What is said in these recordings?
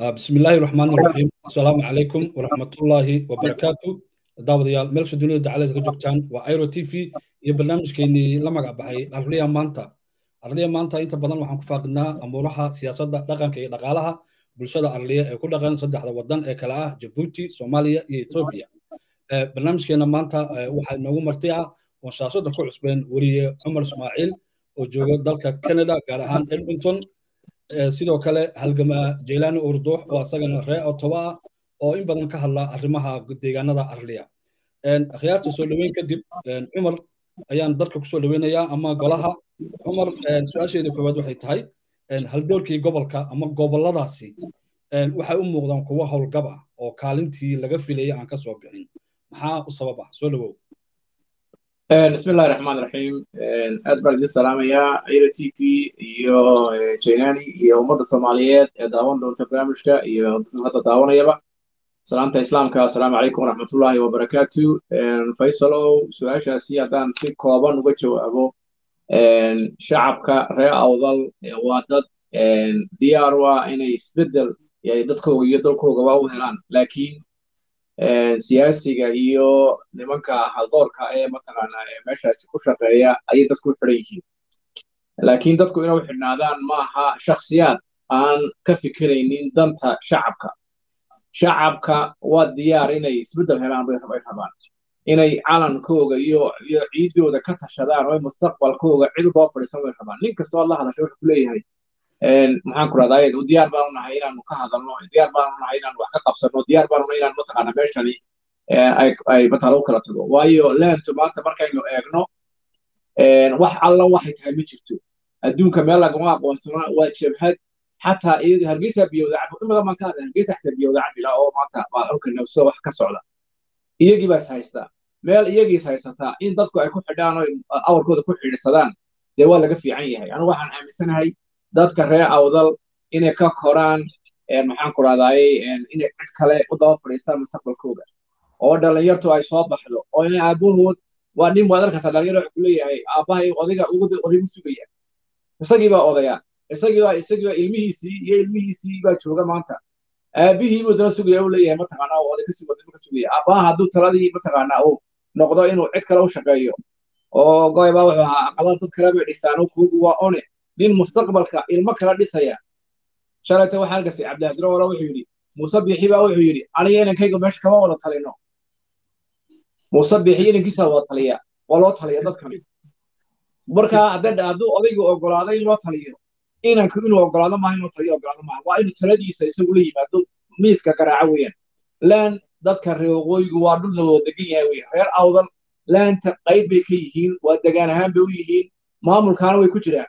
بسم الله الرحمن الرحيم السلام عليكم ورحمة الله وبركاته daawadayaal meelsha dunida dacalada ka joogtaan waa airo t v iyo barnaamijkeenii la magac baxay arliya maanta arliya maanta inta badan waxaan ku faaqidnaa amuuraha siyaasadda dhaqanka iyo dhaqaalaha bulshada arliya ee ku dhaqan saddexda wadan ee kale ah jabuuti soomaaliya iyo ethoobiya barnaamijkeena maanta waxaa inoogu marti ah oon shaashada ku cusbeen weriye cumar ismaaciil oo jooga dalka canada gaar ahaan edmonton sidoo kale halgamaa jeylaani urduux oo asagana ree otoba ah oo in badan ka hadla arrimaha deegaanada arliya akhyaarta soo dhoweyn kadib cumar ayaan dalka kusoo dhoweynayaa ama golaha cumar su-aasheeda koowaad waxay tahay haldoorkii gobolka ama goboladaasi waxay u muuqdaan kuwo howlgab ah oo kaalintii laga filayay aan ka soo bixin maxaa u sabab ah soo dhowow بسم الله الرحمن الرحيم أدبر جد سلام يا إيرا تي في يو جيناني يو مدى الصوماليات داون دون تبرامجك يو هذا داون يبا سلامة إسلامك السلام عليكم ورحمة الله وبركاته فيصلوا سؤال شاسي أدان سي كوابان وجهو أبو شعبك رأي أوضل وادد ديار وإنه يسبدل يعني دتكو يدلكو قواو هلان لكن siyaasiga iyo nimanka haldoorka ee mataqaanaa ee meeshaasi ku shaqeeya ayay dadku u xidhan yihiin laakiin dadku inay u xidhnaadaan maaha shakhsiyaad aan ka fikiraynin danta shacabka shacabka waa diyaar inay isbeddel helaan bay rabaan inay calankooga iyo iyo ciidooda ka tashadaan oo mustaqbalkooga cid udoo fadhiisan way rabaan nin kastoo la hadashay wuxuu ku leeyahay maxaan ku rahdaa ayadu diyaar baanu nahay inaanu ka hadalno diyaar baanu nahay inaanu wax ka qabsano diyaar baanu nahay inaan mataqaana meeshani ay matala u kala tago waayo leentu maanta markaynu eegno wax alla waxay tahay ma jirto adduunka meel lagama aqoonsana waa jabhad xataa iyadu hargeysa biyowda cab in badan baan ka hadlay hargeysa xataa biyowda cabila oo maanta baa arkayna sida wax ka socda iyagii baa is haystaa meel iyagii is haysataa in dadku ay ku xidhaan oo awarkooda ku xidhiidsadaan dee waa laga fiican yahay anigu waxaan aaminsanahay dadka reer awdal inay ka koraan maxaan ku rahdaayey inay cid kale u daba fadhiistaan mustaqbalkooda oo dhalinyartu ay soo baxdo oo inay aabahood waa nin waad arkaysaa dhalinyaro wuxuu kuleeyahay aabbahay odayga odaygu sugaya isagii baa odaya isagii baa isagii baa ilmihiisii iyo ilmihiisii baa jooga maanta aabihii buu dana sugaya uu leeyahay mataqaanaa oo oday ka sugaya ka sugaya aabbaha hadduu taladii mataqaanaa uu noqdo inuu cid kale u shaqeeyo oo goy baa wuxuu ahaa aqalada dad kale bay dhisaan oo kuugu waa one nin mustaqbalka ilmo kala dhisaya shalayta waxaa arkasay cabdihadiro wala wuxuu yidhi muuse biixi baa wuxuu yidhi aniga inankayga meesha kama wada talino muuse biixi inankiisa wada taliya waa loo taliya dadkani marka hadduu odaygu ogolaado in loo taliyo inanku inuu ogolaado maaha inuu taliyo ogolaado maaha waa inuu taladiisa isagu la yimaado miiska garaaco weeyaan laan dadka reer waqooyigu waa dhul la wada degan yahay weeyaan reer awdal laanta qayb bay ka yihiin waa degaan ahaan bay u yihiin maamulkaana way ku jiraan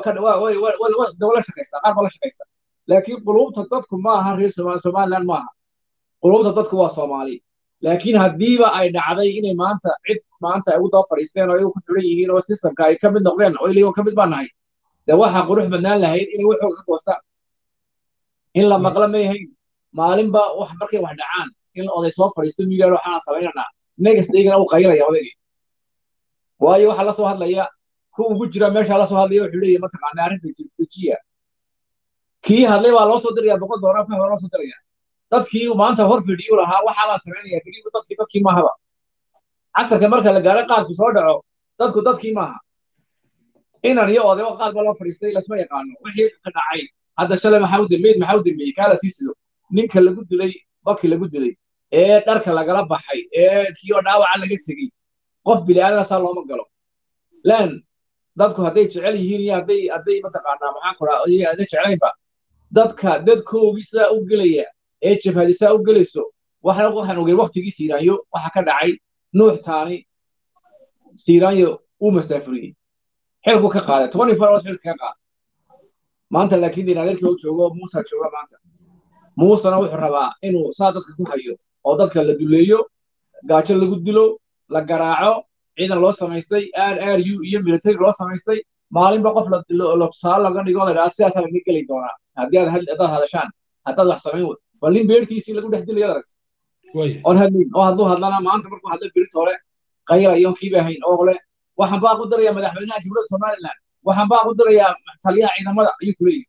dawla shaqaysta qaar baa la shaqaysta laakiin qulubta dadku ma aha reer somaliland ma aha qulubta dadku waa soomaali laakiin haddiiba ay dhacday inay maanta cid maanta ay ugu daba fadhiisteen oo iyagu ku xiran yihiin oo systemka ay ka mid noqdeen oo ilaygo ka mid baa nahay dee waxaa qurux badnaan lahayd inay waxooga ka goostaan in la maqla ma yahayn maalinba wax markay wax dhacaan in oday soo fadhiisto miigaal waxaan samaynanaa negas dhigana uu qaylaya odaygii waayo waxaa la soo hadlaya ku ugu jira meesha la soo hadlaya wuxuu leeyahay mataqaanaa arrinta jiya kii hadlay baa loo soo diraya boqol doolar ka loo soo diraya dadkii maanta hor fidhiyu lahaa waxaa la samaynaya fidhiyu dadkii dadkii maahaba casarka marka la gaaro qaadku soo dhaco dadku dadkii maaha inan iyo odayba qaad baa loo fadhiistay lasma yaqaano wixii ka dhacay hadda shalay maxaa u dambeeyey maxaa u dambeeyey kaa la sii sido ninka lagu dilay baki lagu dilay ee dharka lagala baxay ee kii oo dhaawaca laga tegey qof bini'aadanasaa looma galo lan dadku hadday jecel yihiin iyo hadday hadday mataqaanaa maxaan ku raa iyo hadday jeclaynba dadka dadkoogii sidaa u gelaya ee jabhadi sidaa u gelayso waxaan waxaan ogey waqtigii siiraanyo waxa ka dhacay nuux taani siiraanyo uu mastaafuriyey xilku ka qaaday twenty four hours xilka ka qaaday maanta laakiin din adeerkii u joogo muusa jooga maanta muusena wuxuu rabaa inuu saa dadka ku hayo oo dadka la duleeyo gaajo lagu dilo la garaaco ciidan loo samaystay r r u iyo military loo samaystay maalinba qof tusaale laga dhigo la dhaha sidaasaa laga geli doonaa haddii aad haddaad hadashaan haddaad wax samayn wad bal nin beertiisii lagu dhex dilayo aragta oon hadlin oo hadduu hadlana maanta markuu hadla berit hore qaylayo kiiba hayn oo le waxaan baa ku daraya madaxweynaha jumhuuriyadda somaliland waxaan baa ku dirayaa taliyaha ciidamada ayuu ku leeyahay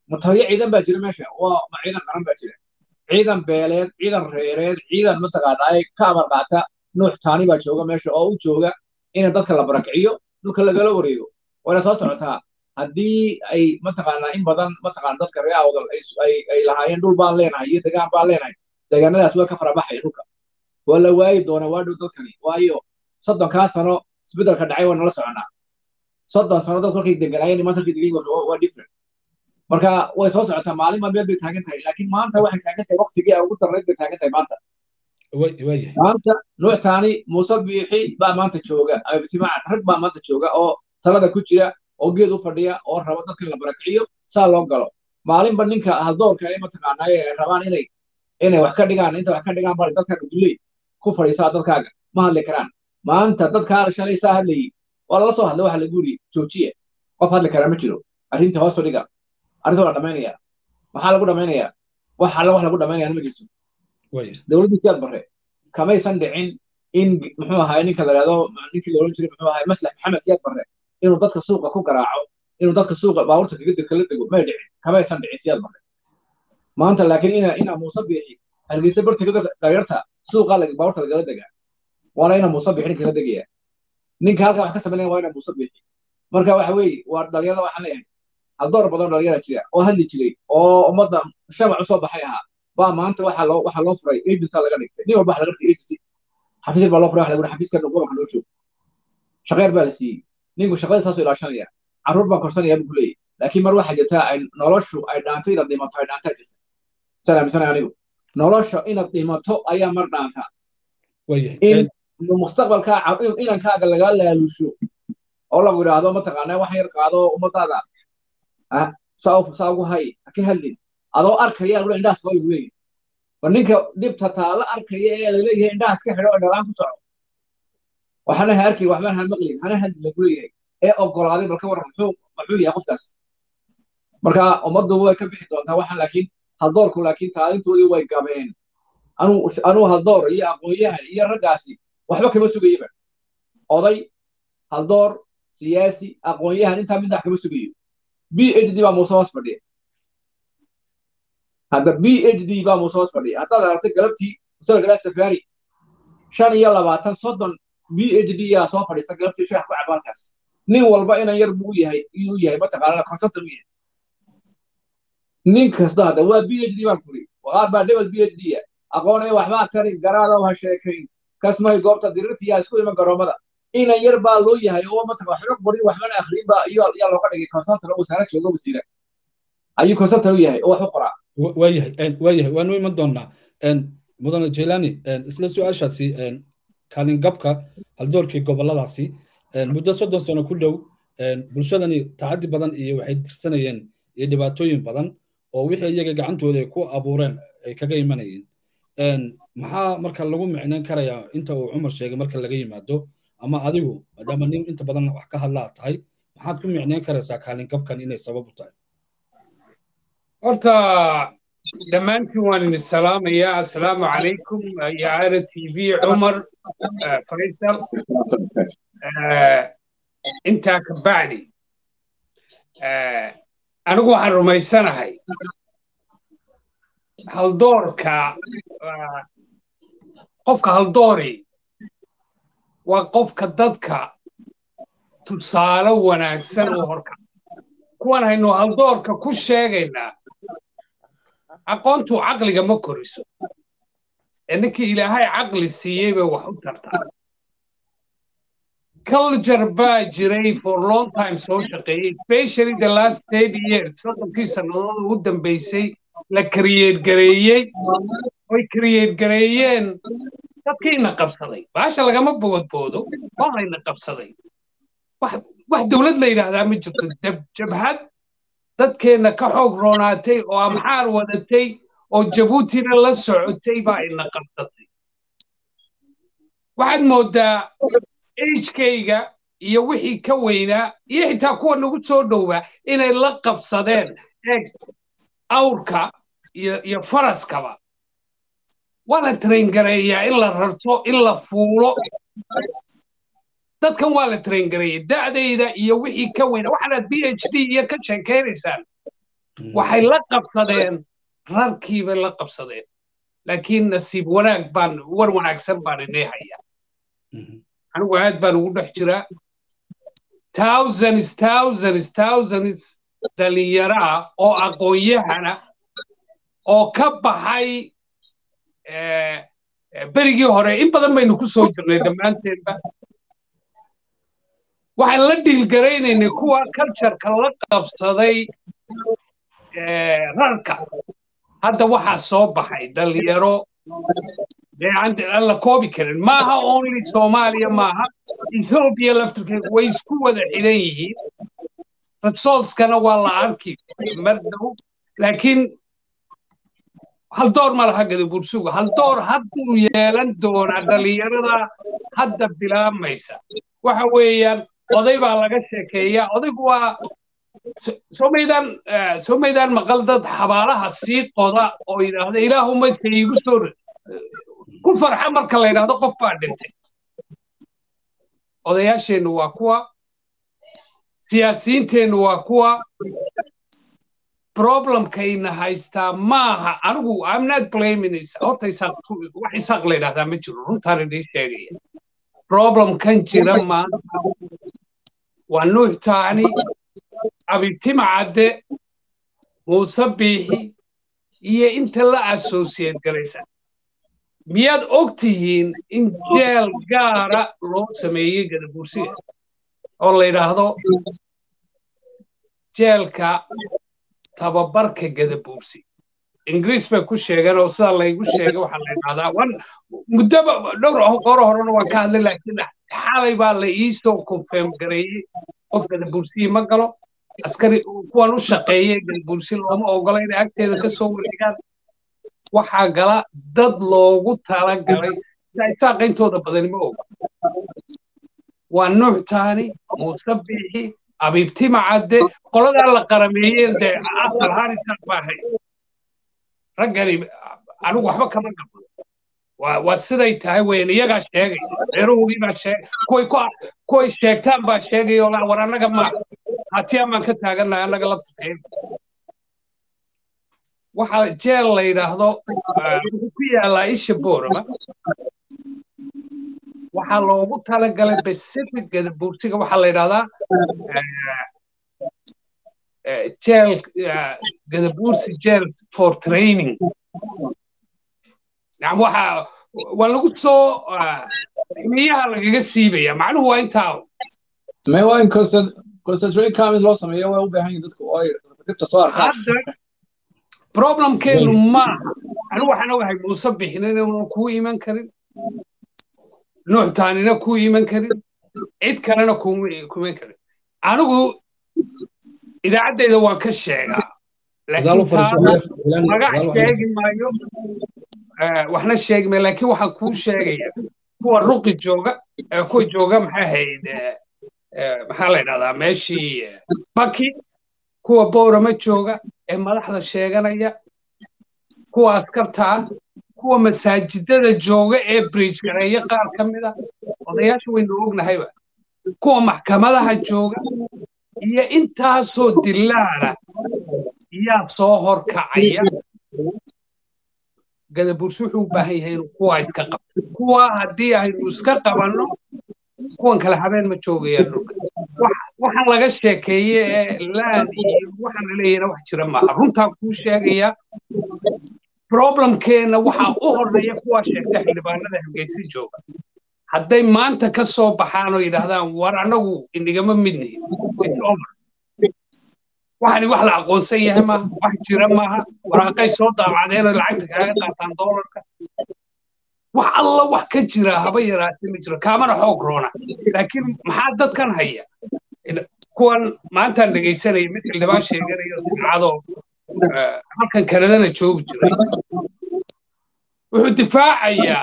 mataliyo ciidan baa jira meesha waa ma ciidan qaran baa jira ciidan beeleed ciidan reereed ciidan mataqaanaa ka amar qaata nuux taani baa jooga meesha oo u jooga in dadka la barakiciyo dhulka lagala wareego wayna soo socotaa haddii ay mataqaanaa in badan mataqaana dadka reer awdal ay lahaayeen dhul baan leenahay iyo degaan baan leenahay deegaanadaas waa ka farabaxaya dhulka waa la waayi doonaa waa dhow dadkani waayo soddonkaa sano isbeddelka dhacay waa nala soconaa soddon sano dadku halkay deganaayeen maanta halkay degan waa different marka way soo socotaa maalin baa meel bay taagan tahay laakiin maanta waxay taagan tahay waqtigii ugu darreed bay taagan tahay maanta maanta nuuctaani muuse biixi baa maanta jooga ama bitimaaca rag baa maanta jooga oo talada ku jira oo geed u fadhiya oo raba dadka la barakiciyo saa loo galo maalinba ninka haldoorka ee mataqaanaa ay rabaan inay inay wax ka dhigaan inta wax ka dhigaan bal dadkaaga dulley ku fadhiisaa dadkaaga ma hadli karaan maanta dadkaa shalay saa hadlayay waa lala soo hadlay waxa lagu yiri joojiye qof hadli karaa ma jiro arrinta hoos u dhiga arrinta waa la dhamaynaya maxaa lagu dhamaynayaa wax alla wax lagu dhamaynaya ma jirto dowladdii siyaad barre kamaysan dhicin in muxuu ahaay ninka la yidhahdo ninkii la odhan jiray muxuu ahaay maslax maxamed siyaad barre inuu dadka suuqa ku garaaco inuu dadka suuqa baabuurta kaga kala dego may dhicin kamaysan dhicin siyaad barre maanta laakiin ina ina muuse biixi hargeysa bartiga dhalinyarta suuqa baabuurta lagala degaa waana ina muuse biixi ninka la degaya ninka halkaa wax ka samaynaya waa ina muuse biixi marka waxa weeye waa dhalinyarada waxaan leeyahay haldoor badan dhalinyara jira oo hadli jiray oo ummadda shamac usoo baxay ahaa baa maanta waxaa loo waxaa loo furay agency laga dhigtay nin walba waxa laga dhigtay agency xafiis baa loo furay waxa lagu xafiiska gobolka loo joogo shaqeer baa la siiyey ninku shaqada saasoo ilaashanaya carruur baan korsanaya buu ku leeyahy laakiin mar waxaa jirta ay noloshu ay dhaantay inaad dhimato ay dhaantaa jirta saan aaminsanaya anigu nolosha inaad dhimato ayaa mar dhaantaa in mustaqbalkaa inankaaga lagaa laalusho oo lagu yidhaahdo mataqaanaa wax yar qaado ummadaada saa ugu hay ha ka hadlin adoo arkaya lagu indhahaas qaba lagu leeyahay war ninka dhibta taala arkaya ee laleeyahay indhahaas ka xidho oo dhalaan ku soco waxana ha arkin waxbaan ha maqlin hana hadlin lagu leeyahay ee ogolaaday balka waran muxuu muxuu yahay qofkaas marka ummaddu way ka bixi doontaa waxaan laakiin haldoorku laakiin taalintoodii way gabeen anuu anuu haldoor iyo aqoon-yahan iyo raggaasi waxba kama sugayaba oday haldoor siyaasi aqoon-yahan intaa midnax kama sugayo b h d baa muuse hoos fadhiya hadda b h d baa muuse hoos fadhiya haddaad aragtay galabtii musalgalaa safari shan iyo labaatan soddon b h d yaa soo fadhiista galabtii sheekh ku caba halkaas nin walba inan yar buu yahay inuu yahay mataqaanaa consultant u yahay nin kasta hadda waa b h d baan kuri qaar baa dhebel b h d ya aqoonaya waxbaa tarin garaada ha sheekayn kasmay goobta dirirta yaa isku iman garoomada inan yar baa loo yahay oo mataqaa waxba qorin waxbana akhriin baa iyo yaa looga dhigay consultant oo wasaarad jooga wasiira ayuu consultant u yahay oo wax u qoraa waayahay waayahay waanu iman doonaa mudane jailani isla su-aashaasi kaalingabka haldoorkii goboladaasi muddo soddon sano ku dhow bulshadani tacadi badan iyo waxay tirsanayeen iyo dhibaatooyin badan oo wixii iyaga gacantooda ay ku abuureen ay kaga imanayeen maxaa marka lagu micnayn karayaa inta uu cumar sheegay marka laga yimaado ama adigu maadaama nin inta badan wax ka hadlaa tahay maxaad ku micnayn karaysaa kaalingabkan inay sabab u tahay horta dhammaantiin waan idin salaamayaa assalaamu calaykum ya ara t v cumar faysal intaa ka bacdi anigu waxaan rumaysanahay haldoorka qofka haldoori waa qofka dadka tusaale wanaagsan oo horka kuwan haynu haldoorka ku sheegaynaa aqoontu caqliga ma koriso ee ninkii ilaahay caqli siiyey bay wax u tartaa culture baa jiray for long time soo shaqeeyey especially the last thirty years soddonkii sannadood ugu dambeysay la create gareeyey oy create gareeyeen dadkiina qabsaday baasha lagama bogodboodo waa layna qabsaday wax dowlad la yidhaahdaa ma jirto jabhad dadkeenna ka xoog roonaatay oo amxaar wadatay oo jabuutina la socotay baa ina qabsatay waxaad mooddaa ejkayga iyo wixii ka weynaa iyo xitaa kuwa nagu soo dhowaa inay la qabsadeen eeg awrka iyo faraskaba waa la traingareeyaa in la rarto in la fuulo dadkan waa la traingareeyey da'dayda iyo wixii ka weyna waxaanaad b h d iyo ka sheekaynaysaan waxay la qabsadeen rarkii bay la qabsadeen laakiin nasiib wanaag baan war wanaagsan baan inay hayaa anigu aad baan ugu dhex jiraa thousands thousands thousands dhalinyaraa oo aqoon-yahana oo ka baxay berigii hore in badan baynu ku soo jirnay dhammaanteenba waxaan la dhiilgaraynaynay kuwa cultureka la qabsaday rarka hadda waxaa soo baxay dhalinyaro aan la koobi karin maaha only soomaaliya maaha ethoobia laftirkeedu way isku wada xidhan yihiin resultskana waa la arki mar dhow laakiin hal door ma laha gadabursuga hal door hadduu yeelan doonaa dhalinyarada hadda bilaabmaysa waxa weeyaan oday baa laga sheekeeyaa odaygu waa somaydaan somaydaan maqal dad xabaalaha sii qoda oo yidhaahda ilaahu maydka iigu soo ku farxa marka la yidhaahdo qof baa dhintay odayaasheennu waa kuwa siyaasiyiinteennu waa kuwa problemkayna haystaa maaha anigu i'm not blaming horta wax isaaq la yidhahdaa ma jiro runtaan idin sheegaya problemkan jira maanta waa nuux taani abibtima cadde muuse biixi iyo inta la associate garaysa miyaad og tihiin in jeel gaara loo sameeyey gadabursiga oo la yidhaahdo jeelka tababarka gadabuursi ingiriis bay ku sheegeen oo sida laygu sheegay waxaa la yidhahdaa wan muddoba dhowr qoro horena waan ka hadlay laakiin xalay baa la iisoo confirm gareeyey qof gadabuursiyi ma galo askari kuwan u shaqeeyey gadabuursi looma ogola inay agteeda ka soo wareegaan waxaa gala dad loogu talagalay isaaqa intooda badani ma oga waa nuux taani muuse biixi abiibtima cadde qoladaa la qarameeyeen dee asal ahaan isaaq baa ahayd raggani anigu waxba kama gabo waa siday tahay weyn iyagaa sheegay reerahoogii baa sheegay kuway kuway sheegtaan baa sheegay oo war annaga ma hatiyaan baan ka taagannahay annaga laftirkeeda waxaa jeel la yidhaahdo wuxuu ku yaalaa isha boorama waxaa loogu talagalay pacific gadabuursiga waxaa la yidhahdaa jeel gadabuursi jeel for training yani waxa waa lagu soo ximiyaha lagaga siibaya macnuhu waa intaa may waa in concentrate camp loo sameeyo way u baahan yihin dadku oo ay dhibta soo arkaan problemkeenu maaha anigu waxaan ogahay muuse bixinina una kuu iman karin nuux taanina kuu iman karin cid kalena kuma iman karin anigu idaacaddayda waan ka sheegaa laakiin magac sheegi maayo waxna sheegi maayo laakiin waxaan kuu sheegaya kuwa ruqi jooga kuwa jooga maxay ahayd maxaa la yidhahdaa meeshii baki kuwa boorama jooga ee madaxda sheeganaya kuwa askarta ah kuwa masaajidada jooga ee bridge gareeya qaar ka mid a odayaasha waynu ognahayba kuwa maxkamadaha jooga iyo intaasoo dilaala yaa soo horkacaya gadabursi wuxuu u baahan yahay inuu kuwa iska qabto kuwa haddii aynu iska qabanno kuwan kale habeen ma joogayaan dhulka waxaan laga sheekeeye ee laan iyo waxaan laleeyahna wax jira maaha runtaa kuu sheegaya problemkeena waxaa u horreeya kuwaa sheegta xildhibaanada hargeysa jooga hadday maanta ka soo baxaan oo yidhaahdaan war annagu inigama midnihin waxani wax la aqoonsan yahay maaha wax jira maaha waraaqay soo daabacdeen oo lacagta kaaga qaataan doolarka wax alla wax ka jira haba yaraatee ma jiro kaamana xoog roona laakiin maxaa dadkan haya kuwan maantaan dhegaysanaya mid xildhibaan sheeganayo dicadoo halkan kanadana joogi jiray wuxuu difaacayaa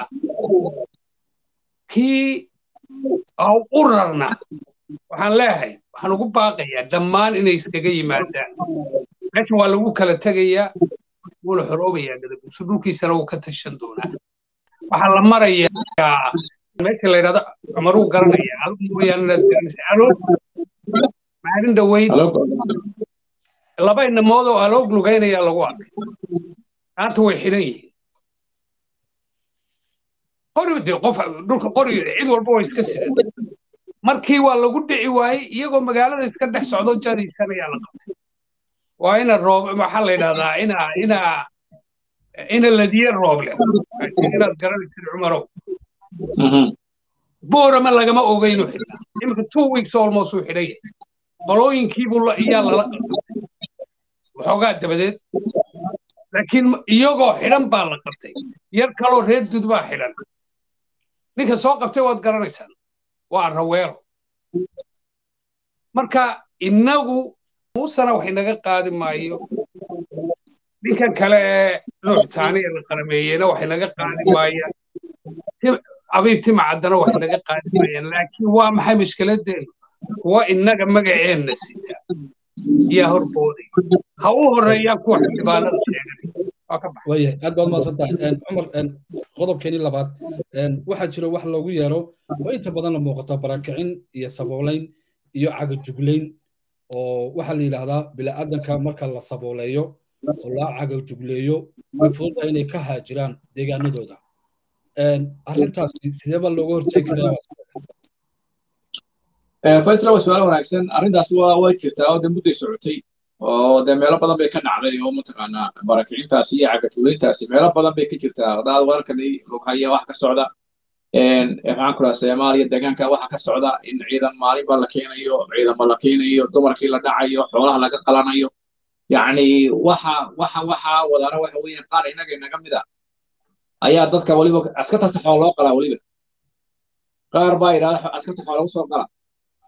kii u rarna waxaan leeyahay waxaan ugu baaqayaa dhammaan inay iskaga yimaadaan meeshan waa lagu kala tegayaa wuuna xoroobayaa gadabuuso dhulkiisana wuu ka tashan doonaa waxaa la marayaa meesha la yidhahdo cumaruu garanaya adigu mooyaane inaad garanaysa alo maalin dhaweyd laba inamood oo aloog lugaynaya lagu arkay maanta way xidhan yihiin qori de qof dhulka qori cid walba waa iska sidan markii waa lagu dhici waayey iyagoo magaalada iska dhex socdo jadiiskan ayaa la qabtay waa ina roob maxaa la yidhahdaa ina ina ina ladiye rooble inaad garanaysid cumarow boorama lagama ogeynu xidhnaa iminka two weeks almost uu xidhan yahay qolooyinkiibuu iyaa lala qabtay waxoogaa dabadeed laakiin iyagoo xidhan baa la qabtay yar kaloo reer dud baa xidhan ninka soo qabtay waad garanaysaan waa raweelo marka innagu muusana wax inaga qaadi maayo ninkan kale ee nuuxtaani ee la qarameeyeyna wax inaga qaadi maayaan abiib timacaddana wax inaga qaadi maayaan laakiin waa maxay mashkiladeenu kuwa innaga magaceenna sita yaa horbooday ha u horeeyaan kuwa xildhibaanada sheeganay waayahay aad baad mahadsan tahay cumar qodobkeenii labaad waxaa jira wax loogu yeero oo inta badan la muuqato barakicin iyo saboolayn iyo cagajuglayn oo waxaa la yidhaahdaa bila'aadanka marka la sabooleeyo oo la cagajugleeyo way fududahay inay ka haajiraan deegaanadooda arrintaasi sideeba looga hortegi karaa faisla waa su-aal wanaagsan arrintaasi waa way jirtaa oo dee mudday socotay oo dee meelo badan bay ka dhacday oo mataqaanaa barakicintaasi iyo cagatuulayntaasi meelo badan bay ka jirtaa hadaad warkani lughaya waxa ka socda maxaan ku dhaha soomaaliya deegaanka waxa ka socda in ciidan maalin baa la keenayo ciidanba la keenayo dumarkii la dhacayo xoolaha laga qalanayo yacni waxa waxa waxa wadaana waxa weeyaan qaar innaga inaga mid a ayaa dadka weliba askartaasi xoolo loo qalaa weliba qaar baa yidhahda askarta xoolo lagu soo qala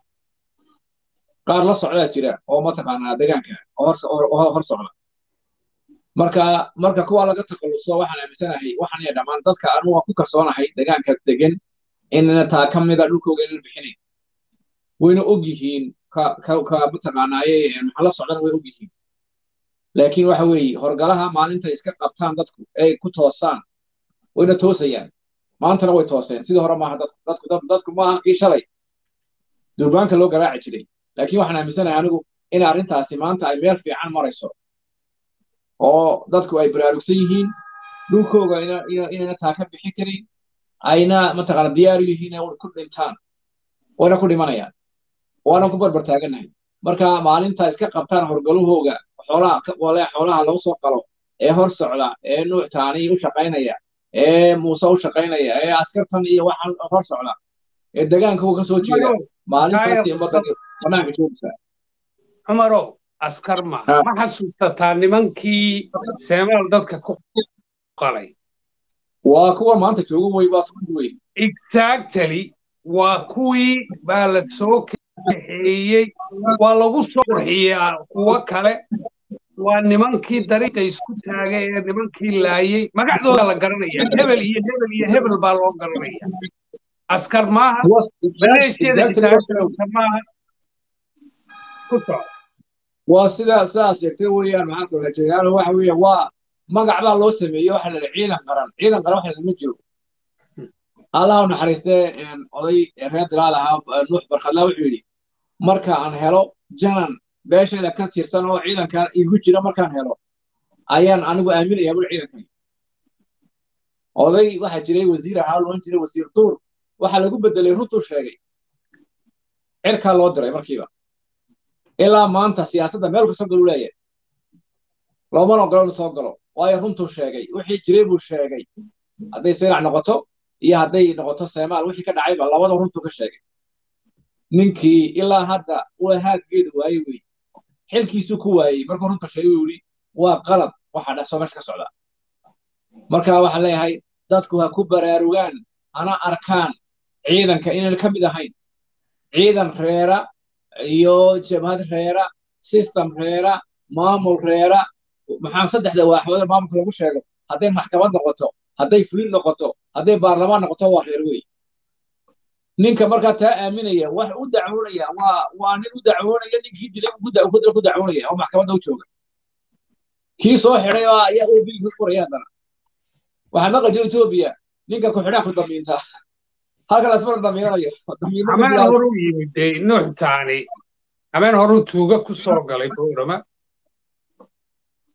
qaar la socdaa jira oo mataqaanaa deegaanka oo hor socda marka marka kuwa laga takhalluso waxaan aaminsanahay waxaan iya dhammaan dadka anu waa ku kalsoonahay deegaanka degan inna taa ka mida dhulkooga inaan bixinayn wayna og yihiin ka ka mataqaanaaye maxaa la socdana way og yihiin laakiin waxa weeye horgalaha maalinta iska qabtaan dadku ay ku toosaan wayna toosayaan maantana way tooseen sidii hore maaha dadku dadku dadku maaha kii shalay durbaanka loo garaaci jiray laakiin waxaan aaminsanahay anigu in arrintaasi maanta ay meel fiican marayso oo dadku ay baraarugsan yihiin dhulkooga inayna taa ka bixin karin ayna mataqaana diyaar u yihiin inay ku dhintaan wayna ku dhimanayaan waana ku barbar taaganahay marka maalinta iska qabtaan horgalahooga xoolaha wale xoolaha lagu soo qalo ee hor socda ee nuuctaani u shaqaynaya ee muuse u shaqaynaya ee askartan iyo waxaan hor socda ee degaanka uu ka soo jeeda maalintaasi ummadda banaanka joogaysaa cumarow askar ma ma xasuusataa nimankii seemaal dadka ku qalay waa kuwa maanta joogan wey baa soo wey exactly waa kuwii baa la soo kaxeeyey waa lagu soo qurxiyaa kuwo kale waa nimankii dariiqa isku taagay ee nimankii laayey magacdooda la garanaya hebel iyo hebel iyo hebel baa loo garanaya askar maaha maleeshiyada maaha ku soco waa sidaa sidaas sheegtay weeyaan maxaa kula jeedaano waxa weeye waa magac baa loo sameeyey waxa la ciidan qaran ciidan qaran waxa lama jiro allah u naxariistee oday reer dilaal ahaa nuux barkhadlaa wuxuu yidhi marka aan helo janan beesheeda ka tirsan oo ciidankan igu jira markaan helo ayaan anigu aaminaya bul ciidankan oday waxaa jiray wasiir ahaa loon jiray wasiir duur waxaa lagu bedelay runtuu sheegay cirkaa loo diray markiiba ilaa maanta siyaasadda meel kastoo galu leeyahay loomana ogolo inu soo galo waayo runtuu sheegay wixii jiray buu sheegay hadday saylac noqoto iyo hadday noqoto seemaal wixii ka dhacayba labada runtuu ka sheegay ninkii ilaa hadda waa haadgeedu waayey wey xilkiisuu ku waayey markuu runta sheegay uu yidhi waa qalad waxa dhasoo meesha ka socda marka waxaan leeyahay dadku ha ku baraarugaan hana arkaan ciidanka inayna ka mid ahayn ciidan reera iyo jabhad reera system reera maamul reera maxaa saddexda waaxooda maamulka lagu sheego hadday maxkamad noqoto hadday fulin noqoto hadday baarlamaan noqoto waa reer wey ninka markaa taa aaminaya wax u dacwoonaya waa waa nin u dacwoonaya ninkii dilay ku dacwoonaya oo maxkamadda u jooga kii soo xidhay oo ayaa obiga ku qoraya haddana waxaa maqan jira etoobiya ninka ku xidhaa ku damiinta halkan asmar damiiranayo ameen horu yimid nuux taani ameen horu tuuga ku soo galay boorama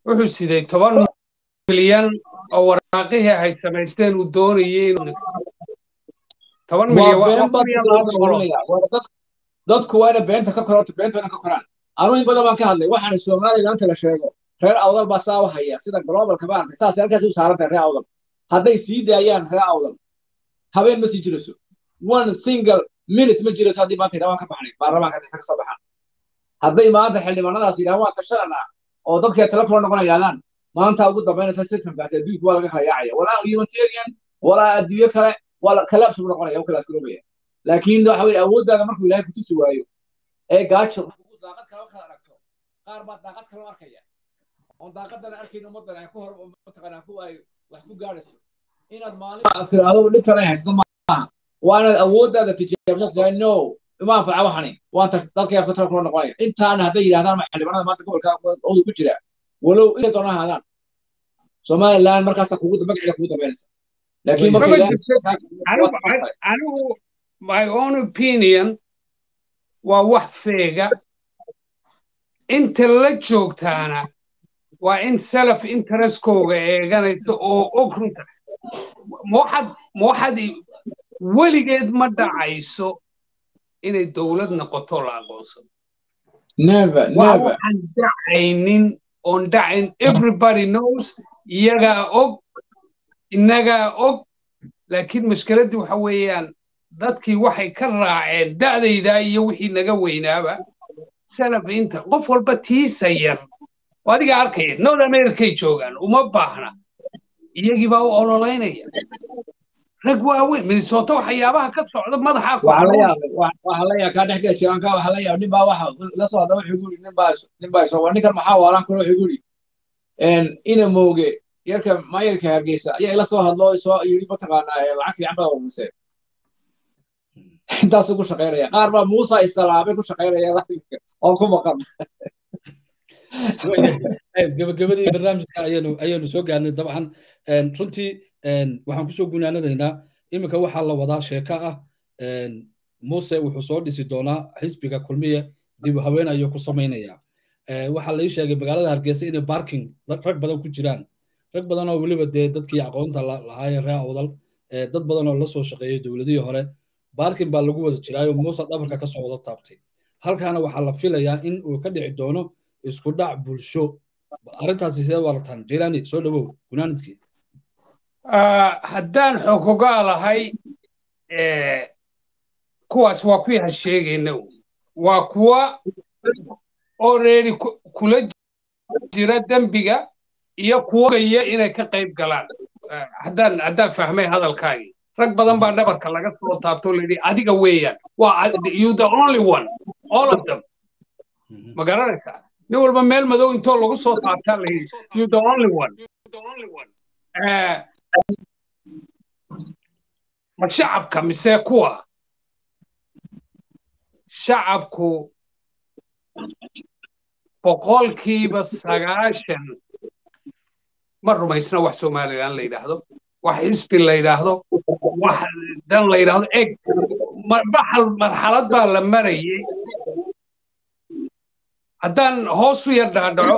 wuxuu siday toban milyan oo waraaqihii ay samaysteen uu doonayay inuu toban milyan dadku waa ina beenta ka kororta beenta ina ka koraan anuu in badan baan ka hadlay waxaan somaliland inta la sheego reer awdal baa saa u haya sida globalka maaragtay saas halkaas u saarantahay reer awdal hadday sii daayaan reer awdal habeen ma sii jirayso one single minute ma jirayso haddii maanta idhaa waan ka baxnay baarlamaanka dhexda ka soo baxaan hadday maanta xildhibaanadaas yidhahan waan tashananaa oo dadkay telefon noqon yidhahdaan maanta ugu dambaynaysa systemkaasi adduunka waa laga kala yaacaya walaa humanitarian walaa adduunyo kale waa kalaabs buu noqonaya u kalaas garoobaya laakiin waxa weye awooddaada markuu ilaahay kutusi waayo ee gaajo daaqad kale kala aragto qaar baa daaqad kale arkaya oon daaqadana arkayn ummaddan ay ku hor mataqaanaa ku ay wax ku gaadhayso inaad maalin aad tiraahdo dhibtan ay haysato maaha waa inaad awooddaada tijaabisa tirahay no ima anfaca waxani waan dadka afka tala kula noqonaya intaana hadday yidhahdaan ma xildhibaanada maanta gobolka odu ku jira walow intay doona ahaadaan somaliland markaasa kugu magaceeda kugu dambaynaysa laakiin anigu my own opinion waa wax feega inta la joogtaana waa in self interestkooga eeganaysa oo og runta waxaad waxaad weligeed ma dhacayso inay dowlad noqoto la aqoonsado waxaan dhacaynin oon dhacayn everybody knows iyagaa og innagaa og laakiin mashkiladdii waxa weeyaan dadkii waxay ka raaceen da'daydaa iyo wixii naga weynaaba salaf inta qof walba tiisa yar oo adiga arkaya north americay joogaan uma baahna iyagii baa u ololaynaya rag waaweyn minnesota waxyaabaha ka socda madaxaa ku waxaa la yaa kaa dhex gela jiraanka waxaa la yaa nin baa waxa la soo hadla wuxuu guri nin baa nin baa soo waa ninkan maxaa waalan kule wuxuu guri ina mooge yarka maayarka hargeysa ayaa ila soo hadlo soo yiri mataqaanaa lacag fiican baa warmuseen intaasuu ku shaqaynaya qaar baa muusa istalaabay ku shaqaynaya oo ku maqan gabagabadii barnaamijka ayaynu ayaynu soo gaarnay dabcan runtii waxaan kusoo gunaanadaynaa iminka waxaa la wadaa sheeko ah muuse wuxuu soo dhisi doonaa xisbiga kulmiye dib u haween ayuu ku samaynaya waxaa la ii sheegay magaalada hargeysa inay barking rag badan ku jiraan rag badan oo weliba dee dadkii aqoonta lahaayeen reer awdal dad badan oo la soo shaqeeyay dowladihii hore barking baa lagu wada jiraayo muuse dhabarka ka soo wada taabtay halkaana waxaa la filayaa in uu ka dhici doono isku dhac bulsho arrintaasi sidee warataan jelani soo dhawow gunaanidkii haddaan xogogaa lahay kuwaas waa kuwii ha sheegayna waa kuwa already kula jira dembiga iyo kuwagaya inay ka qayb galaan haddaan haddaan fahmay hadalkaagii rag badan baa dhabarka laga soo taabto layidhi adiga weeyaan waa you the only one all of them ma garanaysaa nin walba meel madow intoo lagu soo taabtaa layidhi you the only one ma shacabka mise kuwa shacabku boqolkiiba sagaashan ma rumaysna wax somalilan la yidhaahdo wax xisbi la yidhaahdo wax dan la yidhaahdo eg baxal marxalad baa la marayay haddaan hoos u yar dhaadhaco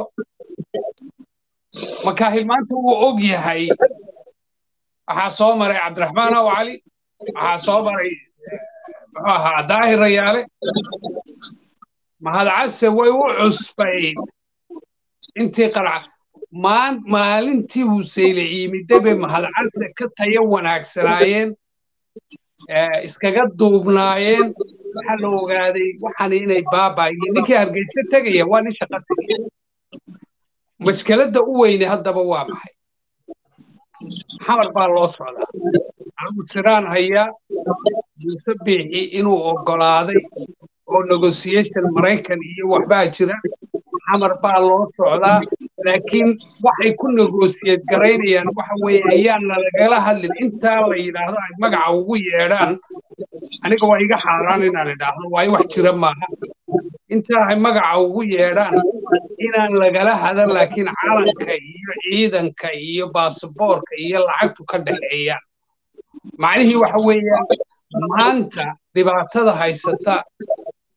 makaahil maanta wuu og yahay waxaa soo maray cabdiraxmaan aw cali waxaa soo maray muxuu ahaa daahir rayaale mahadcase way u cusbayd intii qarca maalintii huseyle ciimidabe mahadcase ka tayo wanaagsanaayeen iskaga duubnaayeen waxaa la ogaaday waxaan inay baabaayiin ninkii hargeysa tegaya waa nin shaqa tegaya mashkeladda u weyne haddaba waa maxay xamar baa loo socdaa anigu tiraan hayaa muuse biixi inuu oggolaaday oo negotiation maraykan iyo waxbaa jira xamar baa loo socdaa laakiin waxay ku negosiyad garaynayaan waxa weeye ayaana lagala hadlin intaa la yidhaahdo ay magaca ugu yeedhaan aniga waa iga xaaraan inaan idhaahdo waayo wax jira maaha intaa ay magaca ugu yeedhaan inaan lagala hadan laakiin calanka iyo ciidanka iyo baasaboorka iyo lacagtu ka dhexeeyaan macnihii waxa weeyaan maanta dhibaatada haysata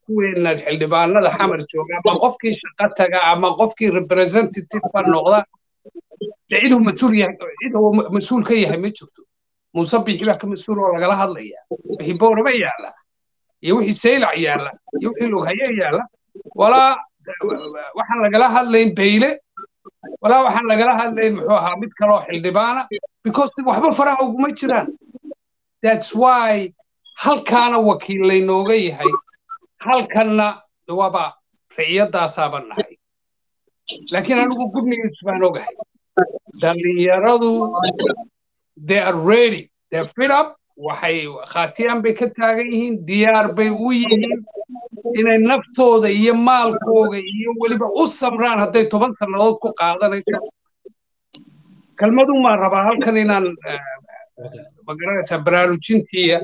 kuweena xildhibaanada xamar jooga ama qofkii shaqo taga ama qofkii representative noqda dee ciduu mas-uul yahay ciduu mas-uul ka yahay ma jirto muuse bixi baa ka mas-uul oo lagala hadlaya wixii boorama yaalla iyo wixii saylac yaalla iyo wixii lughaye yaalla walaa waxaan lagala hadlayn bayle walaa waxaan lagala hadlayn muxuu ahaa mid kaloo xildhibaana because waxba faraha uguma jiraan that's why halkaana wakiil laynooga yahay halkanna waaba riciyadaasaaba nahay laakiin anigu gudnigiis baan ogahay dhallinyaradu they are ready they're fit up waxay khaatiyaan bay ka taagan yihiin diyaar bay u yihiin inay naftooda iyo maalkooga iyo weliba u samraan hadday toban sannadood ku qaadanayso kelmadun baan rabaa halkan inaan magaranaysaa baraarujintiiya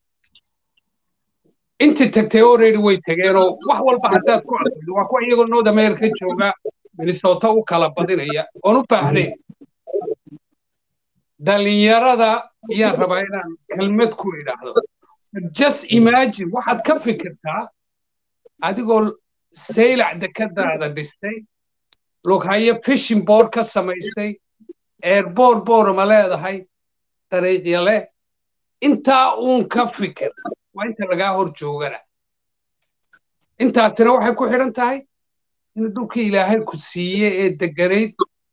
intii tagtay already way tageenoo wax walba haddaad ku arkaydo waa kuwa iyagoo north america jooga minnesota u kala badinaya oon u baahnayn dhallinyarada ayaan rabaa inaan kelmad ku idhaahdo just imagine waxaad ka fikirtaa adigoo saylac dekadaada dhistay lughayo fishing board ka samaystay airboor boorama leedahay dariiqya leh intaa uun ka fikir waa inta lagaa hor joogana intaasina waxay ku xidhan tahay in dhulkii ilaahay ku siiye ee deganayd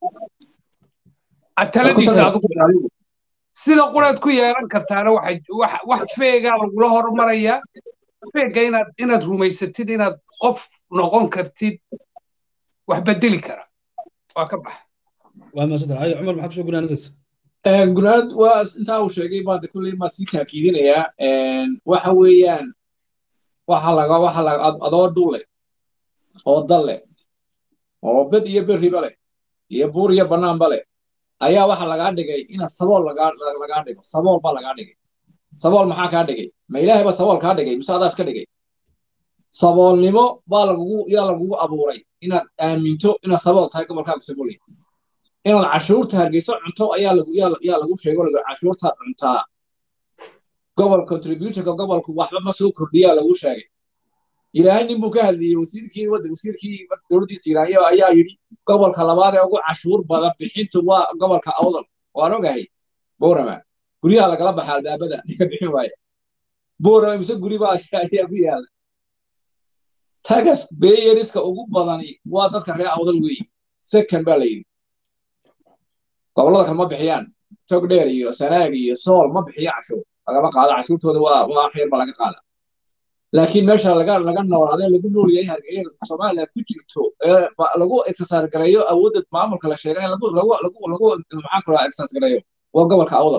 taladiisa adigu sida quraad ku yeelan kartaana wax feegaa lagula hormarayaa feega inaad inaad rumaysatid inaad qof noqon kartid wax bedeli kara waa ka baxa waa maasanta haye cumar maxaa kusoo gunaanadaysa gunaanad waa intaa uu sheegay baan kulley maa sii taakiidinayaa waxa weeyaan waxa laga waxa laga adoo dhule oo dal leh oo bed iyo berriba leh iyo buur iyo bannaanba leh ayaa waxa lagaa dhigay ina sabool lagaa dhigo sabool baa lagaa dhigay sabool maxaa kaa dhigay ma ilaahay ba sabool kaa dhigay mise adaas ka dhigay saboolnimo baa lagugu yaa lagugu abuuray inaad aaminto inaad sabool tahay gobolkaaga sabool yahay inaad cashuurta hargeyso cunto ayaa lagu yaa lagu sheego lagu cashuurta cuntaa gobol contributorka gobolku waxba ma soo kordhiyaa lagu sheegay ilaahay nin buu ka hadliyey wasiirkii wadda wasiirkii dowladdiisa ilaahiyo ayaa yidhi gobolka labaad ee ugu cashuur badan bixintu waa gobolka awdal waan ogahay boorama guryaha lagala baxa albaabada ninka bixin waaya boorama mise guri baa ayaa ku yaala tagas beeyeriska ugu badani waa dadka reer awdal weeye second baa la yidhi gobollada kale ma bixiyaan togdheer iyo sanaag iyo sool ma bixiyo cashuur lagama qaado cashuurtooda waa waa xeer ba laga qaada laakiin meesha laga laga noolaadee lagu nool yahay hargeysa soomaaliya ku jirto ee lagu exercise gareeyo awoodda maamulka la sheegay lagu lagu lagu lagu maxaa kula exercise gareeyo waa gobolka awdal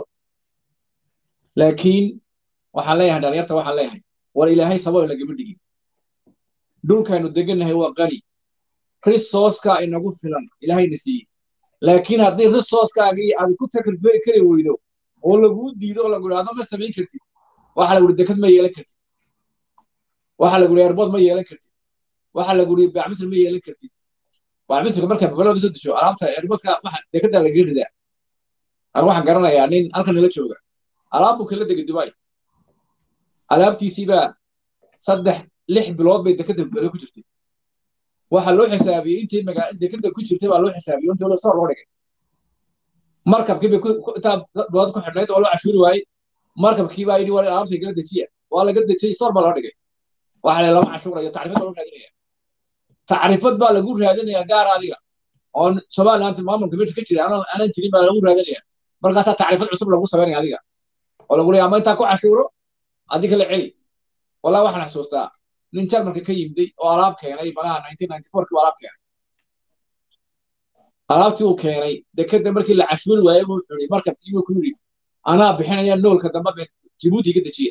laakiin waxaan leeyahay dhalinyarta waxaan leeyahay war ilaahay sabab lagama dhigin dhulkaanu degannahay waa qani resourceka inagu filan ilaahayna siiyey laakiin haddii resourcekaagii aad ku takalferi kari weydo oo laguu diido oo lagu idhaahdo ma samayn kartid waxa lagu yidhi dekad ma yeelan kartid waxa lagu yidhi airbood ma yeelan kartid waxa lagu yidhi bacmisir ma yeelan kartid bacmisirka markaa magaalada soo dejo alaabta airboodka waxa dekada lagaga ridaa aan waxaan garanayaa nin halkan nala jooga alaab buu kala degay dubai alaabtiisiibaa saddex lix bilood bay dekada bere ku jirtay waxa loo xisaabiyey intii magaa dekada ku jirtay baa loo xisaabiyey intii loo soo loo dhigay markabkii bay intaa bilood ku xidhnayd oo loo cashuuri waayey markabkii baa yidhi waa alaabtay kala dejiya waa laga dejiyey store baa loo dhigay waxa la lama cashuurayo tacriifad baa loo raadinaya tacriifad baa lagu raadinaya gaar adiga oo somaliland maamulka meesha ka jira aanan jirin baa lagu raadinaya markaasaa tacriifad cusub lagu samaynaya adiga oo lagu leeyahay ama intaa ku cashuuro adiga la celi walaa waxaan xasuustaa nin jarmalka ka yimday oo alaab keenay malaha nineteen ninety four kii alaab keenay alaabtii uu keenay dekeda markii la cashuuri waayey buu xuri markabkii buu ku yidhi anaa bixinaya noolka dambe jibuuti ka dejiya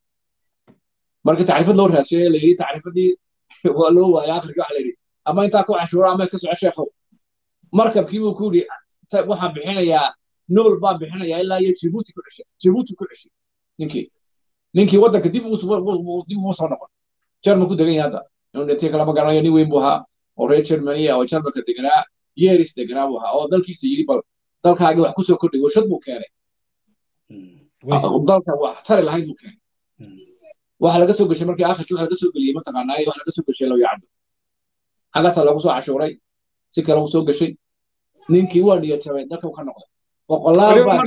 marka tacriifad loo raadsiyo la yidhi tacriifadii waa loo waayay akhirkii waxa la yidhi ama intaa ku cashuuro ama iska soco sheekhow markabkii buu ku yidhi waxaan bixinayaa nool baan bixinayaa ilaa iyo jibuuti ku ceshay jibuuti ku ceshay ninkii ninkii waddanka dib dib ugu soo noqon jarmal ku degan yahay hadda inuu dhintay kalama garanayo nin weyn buu ahaa oo reer germany oo jarmalka deganaa yeris deganaa buu ahaa oo dalkiisa yidhi bal dalkaagii wax kusoo kordhay warshad buu keenay dalka wax tari lahayd buu keenay waxa laga soo gashay markii akhirkii waxa laga soo geliyey mataqaanaa waxa laga soo gashay loo yacdo xaggaasaa loogu soo cashuuray si kale uu soo gashay ninkii waa niyad jabay dalka ka noqday boqolaal baa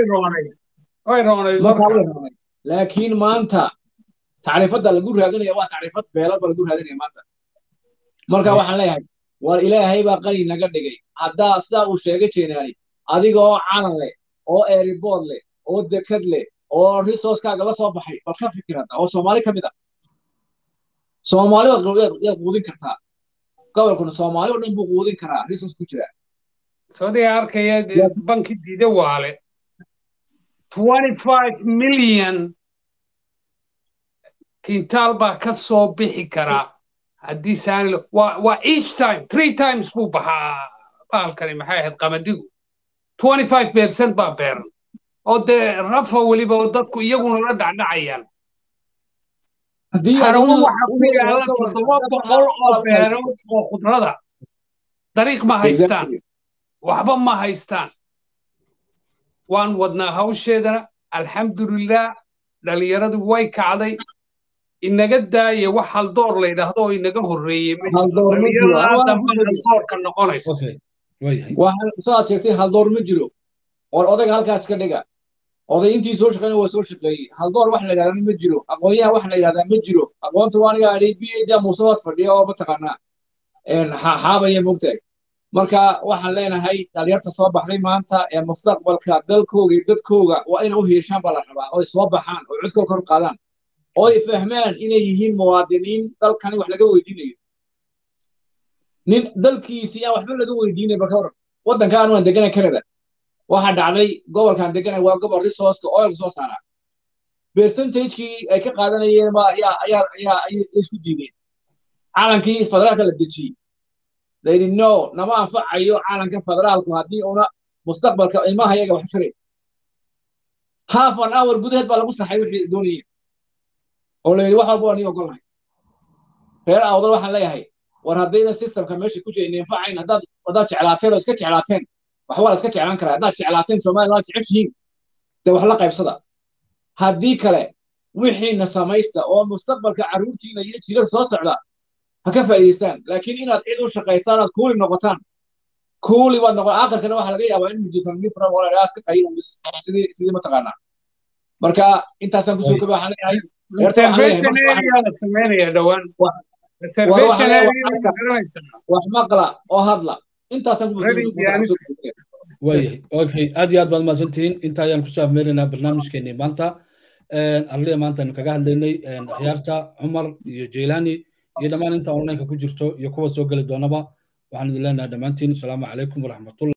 laakiin maanta tacriifadda lagu raadinaya waa tacriifad beelad ba lagu raadinaya maanta marka waxaan leeyahay war ilaahay baa qani naga dhigay haddaa sidaa uu sheegay jeenaani adiga oo calan leh oo eeribood leh oo dekad leh oo resourcekaaga la soo baxay bal ka fikir hadda oo soomaali ka mid ah soomaali yaad quudin kartaa gobolkuna soomaali oo dhan buu quudin karaa resource ku jira soodia arkaya banki diida waale 25 milyan kintaal baa ka soo bixi karaa haddii saani waa each time three times buu baxaa baalkani maxay ahayd qamadigu 25 percent baa beeran oo dee rafa weliba oo dadku iyaguna la dhacdhacayaan harawo waxa ku yaala toddoba boqol oo beerood oo khudrada dariiq ma haystaan waxba ma haystaan waan wadnaa hawsheedana alxamdulilah dhalinyaradu way kacday inaga daaya wax haldoor la yidhaahdo oo inaga horreeyey haldoorka noqonaysa saad sheegtay haldoor ma jiro war odayga halkaas ka dhiga oday intii soo shaqeyna waa soo shaqeeyey haldoor wax la yidhahdaa ma jiro aqoonyaha wax la yidhahdaa ma jiro aqoonta waa aniga adhay b da muusebaas fadhiya oo mataqaanaa xaabaya mogtahay marka waxaan leenahay dhalinyarta soo baxday maanta ee mustaqbalka dalkooga iyo dadkooga waa inay u hiishaan baa la rabaa oo ay soo baxaan oo codkooda kor qaadaan oo ay fahmaan inay yihiin muwaadiniin dalkani wax laga weydiinayo nin dalkiisii aan waxba laga weydiinay marka waran waddankaan waan deganay canada waxaa dhacday gobolkan deganay waa gobol resourceka oilka soo saaraa percentagekii ay ka qaadanayeen ba ayaa ayaa ayaa ayay isku diideen calankii federaalka la dejiyey they didn't know nama anfacayo caalanka federaalku haddii una mustaqbalka ilmaha yaga wax jiray half an hour gudaheed baa lagu saxay wixii doonayay oo la yidhi wax walba waa nii ogolahay reer awdal waxaan leeyahay war haddayna systemka meesha ku jira inanfacayn haddaad haddaad jeclaateen oo iska jeclaateen wax waa la iska jeclaan karaa haddaad jeclaateen soomaaliya waa jeceshihiin dee wax la qaybsada haddii kale wixiina samaysta oo mustaqbalka carruurtiina iyo jirar soo socda ha ka faa'iidaystaan laakiin inaad cid u shaqaysaan aad kuuli noqotaan kuuli baad noqon aakhirkana waxaa laga yaabaa in mujisan mifra walaalaas ka qayin bis sidii sidii mataqaanaa marka intaasaan kusoo koba waxaan leeyahay wax maqla oo hadla intaasaan waayahay okay aad iyo aad baad mahadsantihiin inta ayaan kusoo afmeeraynaa barnaamijkeenii maanta arliya maanta aynu kaga hadlaynay akhyaarta cumar iyo jeylaani iyo dhammaan inta onlineka ku jirto iyo kuwa soo geli doonaba waxaan idin leenahay dhammaantiin asalaamu calaykum waraxmatullah